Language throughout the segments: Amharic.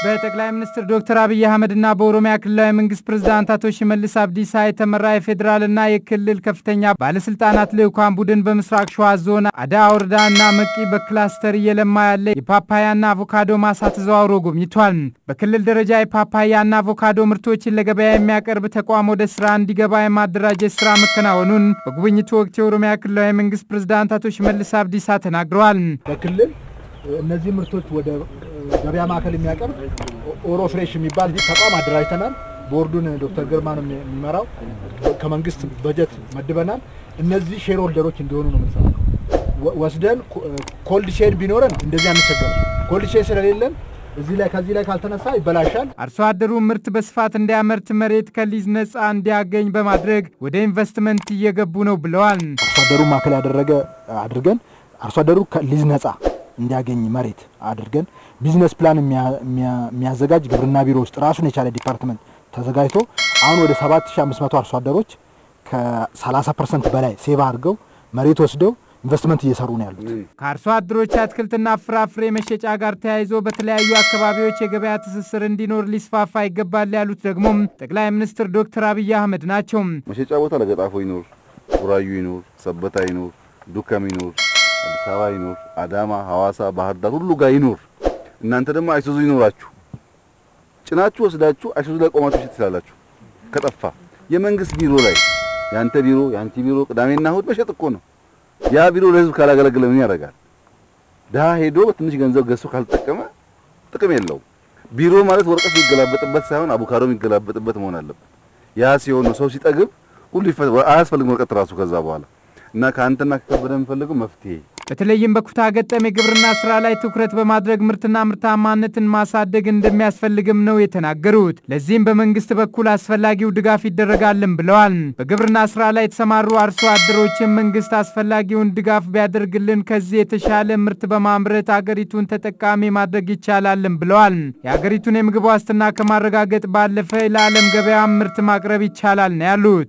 በጠቅላይ ሚኒስትር ዶክተር አብይ አህመድና በኦሮሚያ ክልላዊ መንግስት ፕሬዝዳንት አቶ ሽመልስ አብዲሳ የተመራ የፌዴራልና የክልል ከፍተኛ ባለስልጣናት ልዑካን ቡድን በምስራቅ ሸዋ ዞን አዳ ወረዳና መቂ በክላስተር እየለማ ያለ የፓፓያና አቮካዶ ማሳ ተዘዋውሮ ጎብኝቷል። በክልል ደረጃ የፓፓያና አቮካዶ ምርቶችን ለገበያ የሚያቀርብ ተቋም ወደ ስራ እንዲገባ የማደራጀት ስራ መከናወኑን በጉብኝቱ ወቅት የኦሮሚያ ክልላዊ መንግስት ፕሬዝዳንት አቶ ሽመልስ አብዲሳ ተናግረዋል። በክልል እነዚህ ምርቶች ወደ ገበያ ማዕከል የሚያቀርብ ኦሮ ፍሬሽ የሚባል ተቋም አደራጅተናል። ቦርዱን ዶክተር ግርማ ነው የሚመራው። ከመንግስት በጀት መድበናል። እነዚህ ሼር ሆልደሮች እንዲሆኑ ነው የምንሰራው። ወስደን ኮልድ ቼን ቢኖረን እንደዚህ አንቸገርም። ኮልድ ቼን ስለሌለን እዚህ ላይ ከዚህ ላይ ካልተነሳ ይበላሻል። አርሶ አደሩ ምርት በስፋት እንዲያመርት መሬት ከሊዝ ነፃ እንዲያገኝ በማድረግ ወደ ኢንቨስትመንት እየገቡ ነው ብለዋል። አርሶ አደሩ ማዕከል ያደረገ አድርገን አርሶ አደሩ ከሊዝ ነፃ እንዲያገኝ መሬት አድርገን ቢዝነስ ፕላን የሚያዘጋጅ ግብርና ቢሮ ውስጥ ራሱን የቻለ ዲፓርትመንት ተዘጋጅቶ አሁን ወደ 7500 አርሶ አደሮች ከ30 ፐርሰንት በላይ ሴቫ አድርገው መሬት ወስደው ኢንቨስትመንት እየሰሩ ነው ያሉት። ከአርሶ አደሮች አትክልትና ፍራፍሬ መሸጫ ጋር ተያይዞ በተለያዩ አካባቢዎች የገበያ ትስስር እንዲኖር ሊስፋፋ ይገባል ያሉት ደግሞ ጠቅላይ ሚኒስትር ዶክተር አብይ አህመድ ናቸው። መሸጫ ቦታ ለገጣፎ ይኖር፣ ቡራዩ ይኖር፣ ሰበታ ይኖር፣ ዱከም ይኖር፣ አዲስ አበባ ይኖር፣ አዳማ፣ ሐዋሳ፣ ባህር ዳር ሁሉ ጋር ይኖር። እናንተ ደግሞ አይሱዙ ይኖራችሁ ጭናችሁ ወስዳችሁ አይሱዙ ላይ ቆማችሁ ሽት ትላላችሁ። ከጠፋ የመንግስት ቢሮ ላይ ያንተ ቢሮ ያንቺ ቢሮ ቅዳሜና እሁድ መሸጥ እኮ ነው። ያ ቢሮ ለህዝብ ካላገለገለ ምን ያደርጋል? ድሀ ሄዶ በትንሽ ገንዘብ ገዝቶ ካልተጠቀመ ጥቅም የለውም። ቢሮ ማለት ወረቀት የሚገላበጥበት ሳይሆን አቮካዶ የሚገላበጥበት መሆን አለበት። ያ ሲሆን ነው ሰው ሲጠግብ ሁሉ አያስፈልግም ወረቀት ራሱ ከዛ በኋላ እና ከአንተና ከከበደ የምፈልገው መፍትሄ በተለይም በኩታ ገጠም የግብርና ስራ ላይ ትኩረት በማድረግ ምርትና ምርታማነትን ማሳደግ እንደሚያስፈልግም ነው የተናገሩት። ለዚህም በመንግስት በኩል አስፈላጊው ድጋፍ ይደረጋልም ብለዋል። በግብርና ስራ ላይ የተሰማሩ አርሶ አደሮችን መንግስት አስፈላጊውን ድጋፍ ቢያደርግልን ከዚህ የተሻለ ምርት በማምረት አገሪቱን ተጠቃሚ ማድረግ ይቻላልም ብለዋል። የአገሪቱን የምግብ ዋስትና ከማረጋገጥ ባለፈ ለዓለም ገበያ ምርት ማቅረብ ይቻላል ነው ያሉት።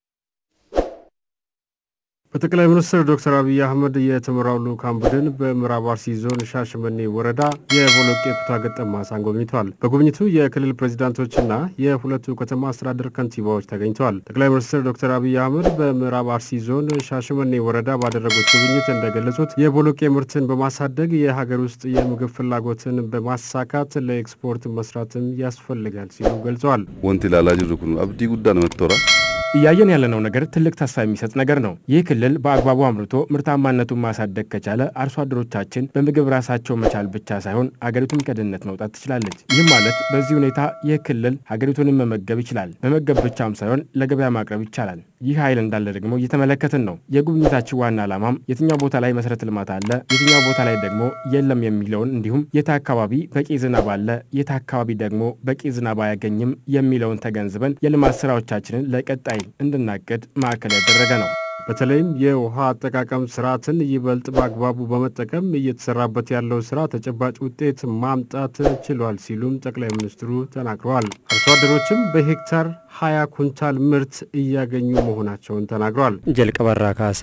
በጠቅላይ ሚኒስትር ዶክተር አብይ አህመድ የተመራው ልዑካን ቡድን በምዕራብ አርሲ ዞን ሻሸመኔ ወረዳ የቦሎቄ ኩታ ገጠም ማሳን ጎብኝተዋል። በጉብኝቱ የክልል ፕሬዚዳንቶችና የሁለቱ ከተማ አስተዳደር ከንቲባዎች ተገኝተዋል። ጠቅላይ ሚኒስትር ዶክተር አብይ አህመድ በምዕራብ አርሲ ዞን ሻሸመኔ ወረዳ ባደረጉት ጉብኝት እንደገለጹት የቦሎቄ ምርትን በማሳደግ የሀገር ውስጥ የምግብ ፍላጎትን በማሳካት ለኤክስፖርት መስራትም ያስፈልጋል ሲሉ ገልጸዋል። ወንቲ ላላ ጅሩ ኩኑ አብዲ ጉዳ ነው መቶራ እያየን ያለነው ነገር ትልቅ ተስፋ የሚሰጥ ነገር ነው። ይህ ክልል በአግባቡ አምርቶ ምርታማነቱን ማሳደግ ከቻለ አርሶ አደሮቻችን በምግብ ራሳቸው መቻል ብቻ ሳይሆን አገሪቱም ከድህነት መውጣት ትችላለች። ይህም ማለት በዚህ ሁኔታ ይህ ክልል ሀገሪቱንም መመገብ ይችላል። መመገብ ብቻም ሳይሆን ለገበያ ማቅረብ ይቻላል። ይህ ኃይል እንዳለ ደግሞ እየተመለከትን ነው። የጉብኝታችን ዋና ዓላማም የትኛው ቦታ ላይ መሰረተ ልማት አለ፣ የትኛው ቦታ ላይ ደግሞ የለም የሚለውን እንዲሁም የት አካባቢ በቂ ዝናብ አለ፣ የት አካባቢ ደግሞ በቂ ዝናብ አያገኝም የሚለውን ተገንዝበን የልማት ስራዎቻችንን ለቀጣይ እንድናቅድ ማዕከል ያደረገ ነው። በተለይም የውሃ አጠቃቀም ስርዓትን ይበልጥ በአግባቡ በመጠቀም እየተሰራበት ያለው ስራ ተጨባጭ ውጤት ማምጣት ችሏል ሲሉም ጠቅላይ ሚኒስትሩ ተናግረዋል። አርሶ አደሮችም በሄክታር ሀያ ኩንታል ምርት እያገኙ መሆናቸውን ተናግረዋል። ጀልቀበራ ካሴ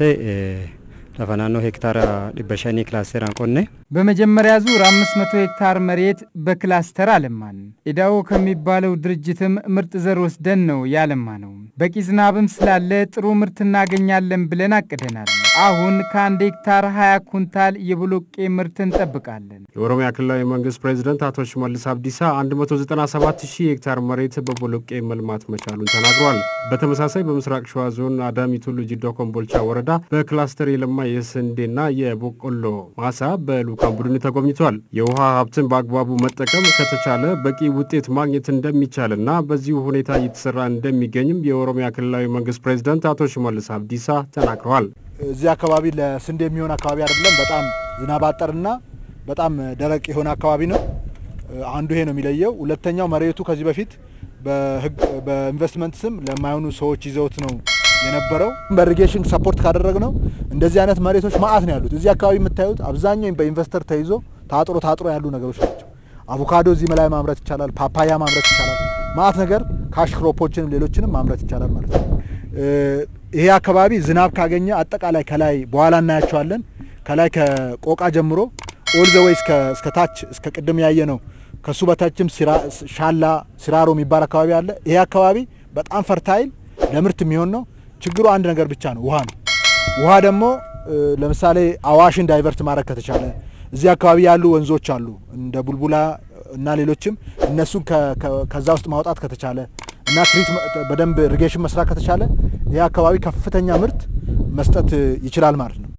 ለፈናኖ ሄክታር ዲበሸኒ ክላስተራን ቆኔ በመጀመሪያ ዙር 500 ሄክታር መሬት በክላስተር አለማን። ኢዳኦ ከሚባለው ድርጅትም ምርጥ ዘር ወስደን ነው ያለማ ነው። በቂ ዝናብም ስላለ ጥሩ ምርት እናገኛለን ብለን አቅደናል። አሁን ከአንድ ሄክታር 20 ኩንታል የቦሎቄ ምርት እንጠብቃለን። የኦሮሚያ ክልላዊ መንግስት ፕሬዚደንት አቶ ሽመልስ አብዲሳ 197 ሺህ ሄክታር መሬት በቦሎቄ መልማት መቻሉን ተናግረዋል። በተመሳሳይ በምስራቅ ሸዋ ዞን አዳሚ ቱሉ ጂዶ ኮምቦልቻ ወረዳ በክላስተር የለማ የስንዴና የበቆሎ ማሳ በልዑካን ቡድን ተጎብኝቷል። የውሃ ሀብትን በአግባቡ መጠቀም ከተቻለ በቂ ውጤት ማግኘት እንደሚቻልና በዚሁ ሁኔታ እየተሰራ እንደሚገኝም የኦሮሚያ ክልላዊ መንግስት ፕሬዚደንት አቶ ሽመልስ አብዲሳ ተናግረዋል። እዚህ አካባቢ ለስንዴ የሚሆን አካባቢ አይደለም። በጣም ዝናብ አጠርና በጣም ደረቅ የሆነ አካባቢ ነው። አንዱ ይሄ ነው የሚለየው። ሁለተኛው መሬቱ ከዚህ በፊት በኢንቨስትመንት ስም ለማይሆኑ ሰዎች ይዘውት ነው የነበረው። በኢሪጌሽን ሰፖርት ካደረግ ነው እንደዚህ አይነት መሬቶች ማአት ነው ያሉት። እዚህ አካባቢ የምታዩት አብዛኛው በኢንቨስተር ተይዞ ታጥሮ ታጥሮ ያሉ ነገሮች ናቸው። አቮካዶ እዚህ ላይ ማምረት ይቻላል። ፓፓያ ማምረት ይቻላል። ማአት ነገር ካሽ ክሮፖችንም ሌሎችንም ማምረት ይቻላል ማለት ነው። ይሄ አካባቢ ዝናብ ካገኘ አጠቃላይ ከላይ በኋላ እናያቸዋለን። ከላይ ከቆቃ ጀምሮ ኦል ዘ ወይ እስከ ታች እስከ ቅድም ያየ ነው ከሱ በታችም ሻላ ሲራሮ የሚባል አካባቢ አለ። ይሄ አካባቢ በጣም ፈርታይል ለምርት የሚሆን ነው። ችግሩ አንድ ነገር ብቻ ነው፣ ውሃ ነው። ውሃ ደግሞ ለምሳሌ አዋሽን ዳይቨርት ማድረግ ከተቻለ እዚህ አካባቢ ያሉ ወንዞች አሉ እንደ ቡልቡላ እና ሌሎችም እነሱን ከዛ ውስጥ ማውጣት ከተቻለ እና ትሪት በደንብ ኢሪጌሽን መስራት ከተቻለ ይህ አካባቢ ከፍተኛ ምርት መስጠት ይችላል ማለት ነው።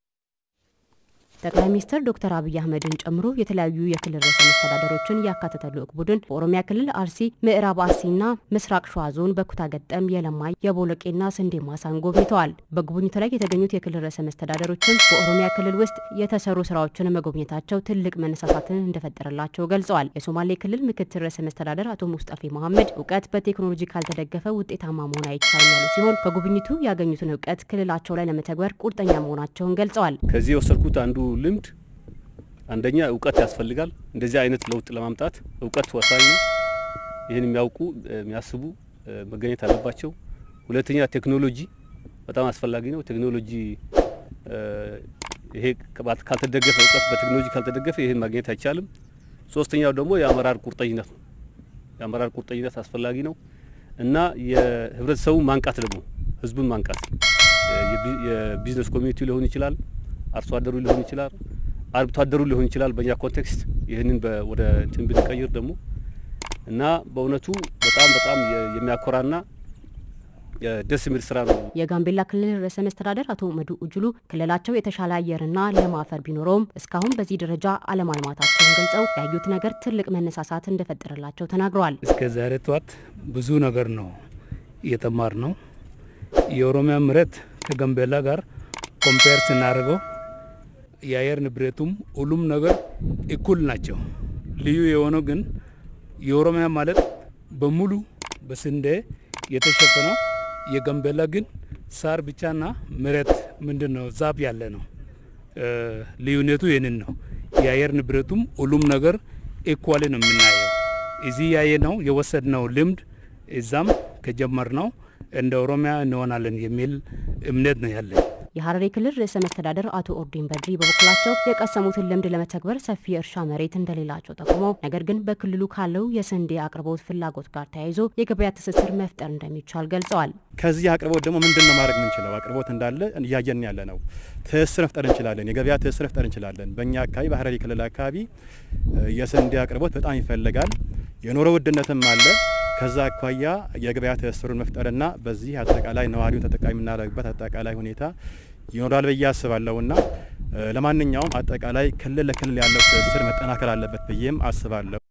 ጠቅላይ ሚኒስትር ዶክተር አብይ አህመድን ጨምሮ የተለያዩ የክልል ርዕሰ መስተዳደሮችን ያካተተ ልዑክ ቡድን በኦሮሚያ ክልል አርሲ፣ ምዕራብ አርሲና ምስራቅ ሸዋ ዞን በኩታ ገጠም የለማ የቦሎቄና ስንዴ ማሳን ጎብኝተዋል። በጉብኝቱ ላይ የተገኙት የክልል ርዕሰ መስተዳደሮችን በኦሮሚያ ክልል ውስጥ የተሰሩ ስራዎችን መጎብኘታቸው ትልቅ መነሳሳትን እንደፈጠረላቸው ገልጸዋል። የሶማሌ ክልል ምክትል ርዕሰ መስተዳደር አቶ ሙስጠፌ መሐመድ እውቀት በቴክኖሎጂ ካልተደገፈ ውጤታማ መሆን አይቻልም ያሉ ሲሆን ከጉብኝቱ ያገኙትን እውቀት ክልላቸው ላይ ለመተግበር ቁርጠኛ መሆናቸውን ገልጸዋል። ከዚህ የወሰድኩት አንዱ ልምድ አንደኛ እውቀት ያስፈልጋል። እንደዚህ አይነት ለውጥ ለማምጣት እውቀት ወሳኝ ነው። ይህን የሚያውቁ የሚያስቡ መገኘት አለባቸው። ሁለተኛ ቴክኖሎጂ በጣም አስፈላጊ ነው። ቴክኖሎጂ ይሄ ካልተደገፈ እውቀት በቴክኖሎጂ ካልተደገፈ ይህን ማግኘት አይቻልም። ሶስተኛው ደግሞ የአመራር ቁርጠኝነት ነው። የአመራር ቁርጠኝነት አስፈላጊ ነው እና የህብረተሰቡ ማንቃት ደግሞ ህዝቡን ማንቃት የቢዝነስ ኮሚኒቲ ሊሆን ይችላል አርሶ አደሩ ሊሆን ይችላል፣ አርብቶ አደሩ ሊሆን ይችላል። በእኛ ኮንቴክስት ይህንን ወደ እንትን ብንቀይር ደግሞ እና በእውነቱ በጣም በጣም የሚያኮራና ደስ የሚል ስራ ነው። የጋምቤላ ክልል ርዕሰ መስተዳደር አቶ መዱ ኡጅሉ ክልላቸው የተሻለ አየርና ለም አፈር ቢኖረውም እስካሁን በዚህ ደረጃ አለማልማታቸውን ገልጸው ያዩት ነገር ትልቅ መነሳሳት እንደፈጠረላቸው ተናግረዋል። እስከ ዛሬ ጠዋት ብዙ ነገር ነው እየተማር ነው። የኦሮሚያ መሬት ከጋምቤላ ጋር ኮምፔር ስናደርገው የአየር ንብረቱም ሁሉም ነገር እኩል ናቸው። ልዩ የሆነው ግን የኦሮሚያ ማለት በሙሉ በስንዴ የተሸፈነው የጋምቤላ ግን ሳር ብቻና መሬት ምንድን ነው ዛፍ ያለ ነው። ልዩነቱ ይህንን ነው። የአየር ንብረቱም ሁሉም ነገር ኢኳሊ ነው የምናየው። እዚህ ያየ ነው የወሰድነው ልምድ እዛም ከጀመር ነው እንደ ኦሮሚያ እንሆናለን የሚል እምነት ነው ያለን። የሀረሪ ክልል ርዕሰ መስተዳደር አቶ ኦርዲን በድሪ በበኩላቸው የቀሰሙትን ልምድ ለመተግበር ሰፊ የእርሻ መሬት እንደሌላቸው ጠቁመው ነገር ግን በክልሉ ካለው የስንዴ አቅርቦት ፍላጎት ጋር ተያይዞ የገበያ ትስስር መፍጠር እንደሚቻል ገልጸዋል። ከዚህ አቅርቦት ደግሞ ምንድን ነው ማድረግ የምንችለው? አቅርቦት እንዳለ እያየን ያለ ነው። ትስስር መፍጠር እንችላለን። የገበያ ትስስር መፍጠር እንችላለን። በእኛ አካባቢ በሀረሪ ክልል አካባቢ የስንዴ አቅርቦት በጣም ይፈልጋል። የኑሮ ውድነትም አለ። ከዛ አኳያ የገበያ ትስስሩን መፍጠርና በዚህ አጠቃላይ ነዋሪውን ተጠቃሚ የምናደርግበት አጠቃላይ ሁኔታ ይኖራል ብዬ አስባለሁና ለማንኛውም አጠቃላይ ክልል ለክልል ያለው ትስስር መጠናከር አለበት ብዬም አስባለሁ።